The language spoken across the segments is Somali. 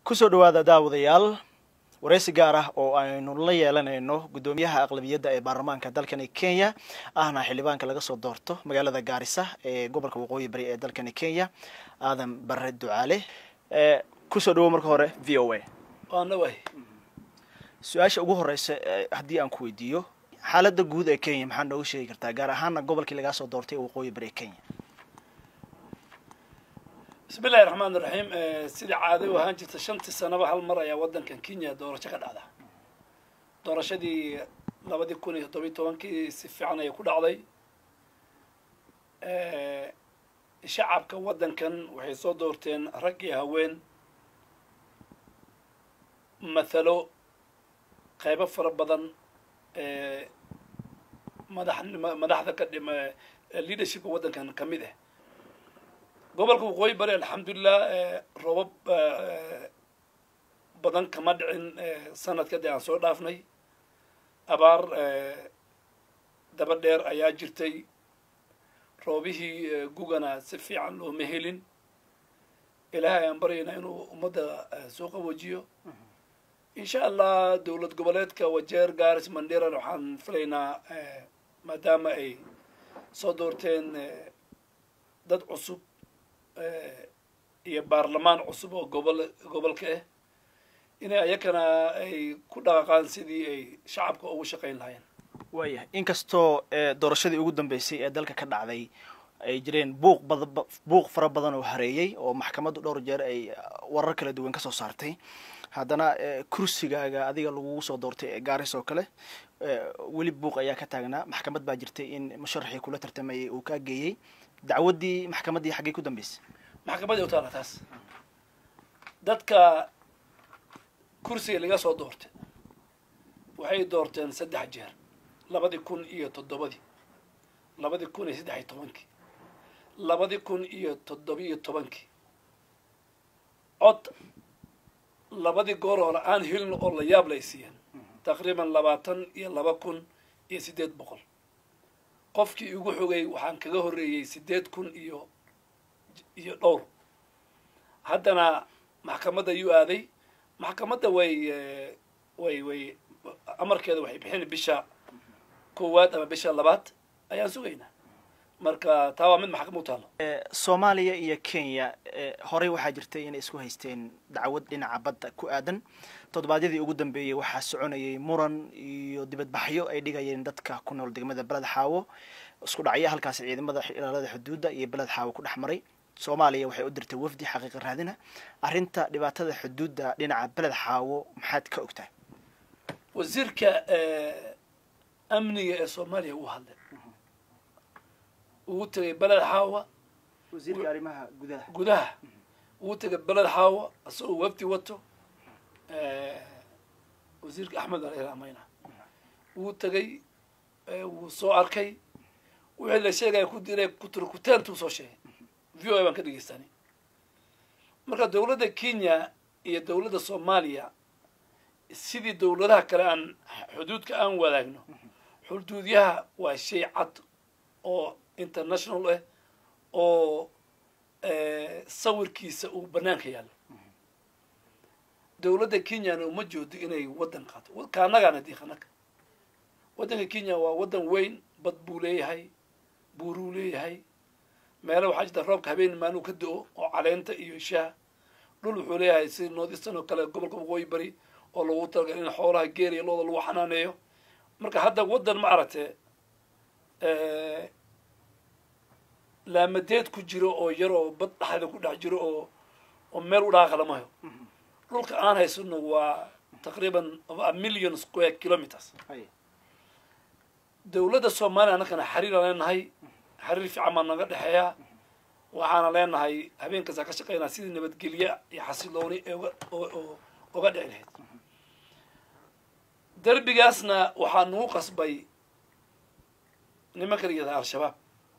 kusoo dhawaada daawadayaal waraysi gaar ah oo aynu la yeelanayno guddoomiyaha aqlabiyadda ee baarlamaanka dalkani kenya ahna xildhibaanka laga soo doorto magaalada gaarisa ee gobolka waqooyi bari ee dalkani kenya aadan bare ducaale kusoo dhawo marka hore v o a waana waay su-aasha ugu horeysa haddii aan ku weydiiyo xaaladda guud ee kenya maxaa nooga sheegi kartaa gaar ahaana gobolkii lagaa soo doortay ee waqooyi bari ee kenya bismi illahi raxmaan iraxiim sidii caado u ahaan jirta shantii sanaba hal mar ayaa waddankan kenya doorasho ka dhacda doorashadii labadii kun iyo toddobiyi tobankii si fiican ayay ku dhacday shacabka waddankan waxay soo doorteen rag iyo haween mathalo qaybo fara badan madaxnimo madaxda ka dhima leadershipka waddankan ka mid ah gobolka waqooyi bari alxamdulilah roobab badan kama dhicin sanadka dee aan soo dhaafnay abaar daba dheer ayaa jirtay roobihii gugana si fiican looma helin ilaahay aan baryaynaa inuu ummadda soo qaboojiyo insha allah dowlad goboleedka wajeer garis mandheran waxaan filaynaa maadaama ay soo doorteen dad cusub iyo baarlamaan cusub oo gobol gobolka ah inay ayakana ay ku dhaqaqaan sidii ay shacabka ugu shaqayn lahaayeen waayahay inkastoo doorashadii ugu dambeysay ee dalka ka dhacday ay jireen buuq bada buuq fara badan oo hareeyey oo maxkamaddu dhowr jeer ay warar kala duwan kasoo saartay haddana kursigaaga adiga lagugu soo doortay ee gaaris oo kale weli buuq ayaa ka taagnaa maxkamad baa jirtay in musharaxii kula tartamayay uu kaa geeyey dacwaddii maxkamaddii xaggay ku dambeysay maxkamaddii u taala taas dadka kursiga laga soo doortay waxay doorteen saddex jeer labadii kun iyo toddobadii labadii kun iyo saddex iyo tobankii labadii kun iyo toddobiyo tobankii cod labadii goor hore aan helin oo la yaab lay siiyeen taqriiban labaatan iyo laba kun iyo siddeed boqol qofkii igu xogay waxaan kaga horreeyey siddeed kun iyo iyo dhowr haddana maxkamadda yuu aaday maxkamadda way way way amarkeeda waxay bixin bisha koowaad ama bisha labaad ayaan sugaynaa marka taa waa mid maxkamad u taalo soomaaliya iyo kenya horey waxaa jirtay inay isku haysteen dacwad dhinaca badda ku aadan toddobaadyadii ugu dambeeyey waxaa soconayay muran iyo dibadbaxyo ay dhigayeen dadka ku nool degmada beled xaawo isku dhacya halkaasi ciidamada ilaalada xuduudda iyo beled xaawo ku dhex maray soomaaliya waxay u dirtay wafdi xaqiiqa raadina arrinta dhibaatada xuduudda dhinaca beled xaawo maxaad ka ogtahay wasiirka amniga ee soomaaliya uu hadlay uu tegay beled xaawa wasiirka arrimaha gudaha gudaha uu tegay beled xaawa isagoo wafdi wato wasiirka axmed aliramayna wuu tegay wuu soo arkay wixii la sheegaya ku diray kuturkuteentuu soo sheegay v o a baan ka dhegeystanay marka dowladda kenya iyo dowladda soomaaliya sidii dowladaha kale aan xuduudka aan wadaagno xuduudyaha waa shay cad oo international ah oo sawirkiisa uu banaanka yaallo dowladda kenyana uma joodo inay waddan qaato kaanagaana diiqanaga waddanka kenya waa waddan weyn bad buu leeyahay buuruu leeyahay meelo waxaa jirta roobka habeen maanuu ka do-o oo caleenta iyo shaha dhul wuxuu leeyahay si northeastern oo kale gobolka waqooyi bari oo lagu talagal in xoolaha geer iyo looda lagu xanaaneeyo marka hadda waddan ma aragtee laamadeed ku jiro oo yar oo bad dhexda ku dhex jiro oo oo meel u dhaaqa lama hayo dhulka aan haysano waa taqriiban a million square kilometers dowladda soomaaliya annakana xariiraan leenahay xariir fiican baa naga dhexeeya waxaana leenahay habeenkaasa ka shaqeynaa sidii nabadgelye iyo xasilooni ee oga dhici lahayd derbigaasna waxaa nagu qasbay nimanka la yihahda al-shabaab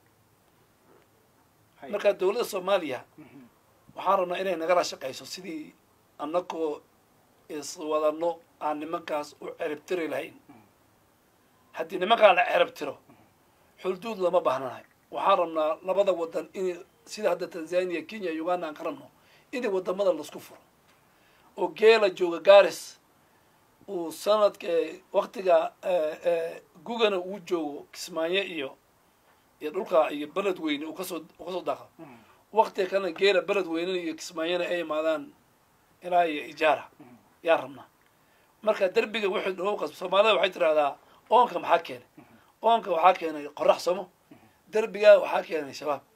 marka dowladda soomaaliya waxaan rabnaa inay nagala shaqeyso sidii annagoo iswadano aan nimankaas u ceribtiri lahayn haddii nimankaan la ceribtiro xuduud lama baahnanahay waxaan rabnaa labada wadan in sida hadda tanzania kenya uganda aan ka rabno in wadamada laisku furo oo geela jooga garis uu sanadka waktiga gugana uu joogo kismaayo iyo iyo dhulka iyo beled weyne uu kasoo uu kasoo daaqo waktiga kalena geela beled weynena iyo kismaayona ay imaadaan ilaa iyo ijaara yaa rabnaa marka derbiga wuxuu nagu qasb soomaalida waxay tirahdaa oonka maxaa keenay oonka waxaa keenay qorax somo derbigaa waxaa keenay shabaab